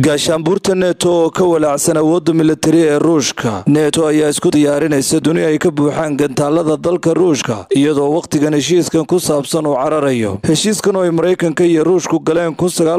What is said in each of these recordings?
gaashaanbuurta neto oo ka walaacsan awoodda militari ee ruushka neto ayaa isku diyaarinaysa duni ay ka buuxaan gantaalada dalka ruushka iyadoo wakhtigan heshiiskan ku saabsan uu cararayo heshiiskan oo ay maraykanka iyo ruushku galeen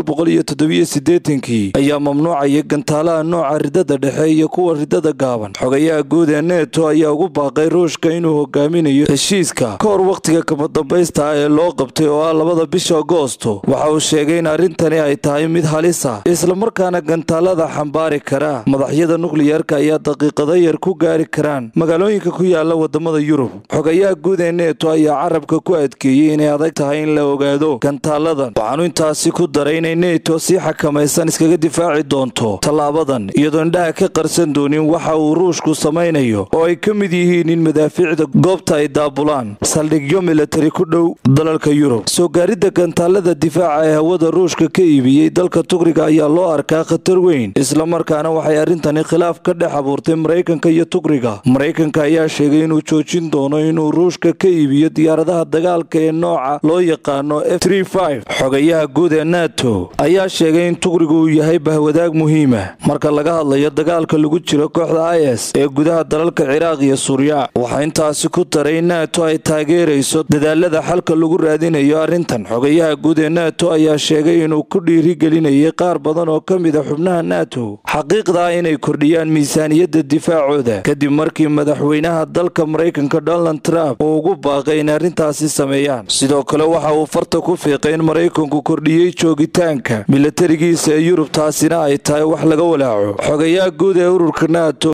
kii ayaa mamnuucaya gantaalaha nooca ridada dhexe iyo kuwa ridada gaaban xogayaha guud ee neto ayaa ugu baaqay ruushka inuu hogaaminayo heshiiska ka hor wakhtiga kabadambaysta ah ee loo qabtay oo ah labada bisha agoosto waxa uu sheegay in arrintani ay tahay mid halis ah islamarkaana gantaalada xambaari kara madaxyada nukliyarka ayaa daqiiqado yar ku gaari karaan magaalooyinka ku yaala wadamada yurub xogayaha guud ee neto ayaa carabka ku adkeeyey inay adag tahay in la ogaado gantaaladan waxaanu intaasi ku daray inay neto si xakamaysan iskaga difaaci doonto tallaabadan iyadoo indhaha ka qarsan doonin waxa uu ruushku samaynayo oo ay ka mid yihiin in madaafiicda goobta ay daabulaan saldhigyo militari ku dhow dalalka yurub soo gaaridda gantaalada difaaca ee hawada ruushka ka iibiyey dalka tugriga ayaa loo arkaa khatar weyn islamarkaana waxay arrintani khilaaf ka dhex abuurtay maraykanka iyo tugriga maraykanka ayaa sheegay inuu joojin doono inuu ruushka ka iibiyo diyaaradaha dagaalka ee nooca loo yaqaano f xogayaha guud ee nato ayaa sheegay in tugrigu uu yahay bahwadaag muhiima marka laga hadlayo dagaalka lagu jiro kooxda is ee gudaha dalalka ciraaq iyo suuriya waxaa intaasi ku daray in nato ay taageerayso dadaalada xalka lagu raadinayo arrintan xogayaha guud ee nato ayaa sheegay inuu ku dhiirigelinayay qaar badan oo ka mid a xubnaha nato xaqiiqda inay kordhiyaan miisaaniyadda difaacooda kadib markii madaxweynaha dalka maraykanka donald trump uu ugu baaqay in arrintaasi sameeyaan sidoo kale waxa uu farta ku fiiqay in maraykanku kordhiyey joogitaanka milatarigiisa ee yurub taasina ay tahay wax laga walaaco xogayaha guud ee ururka nato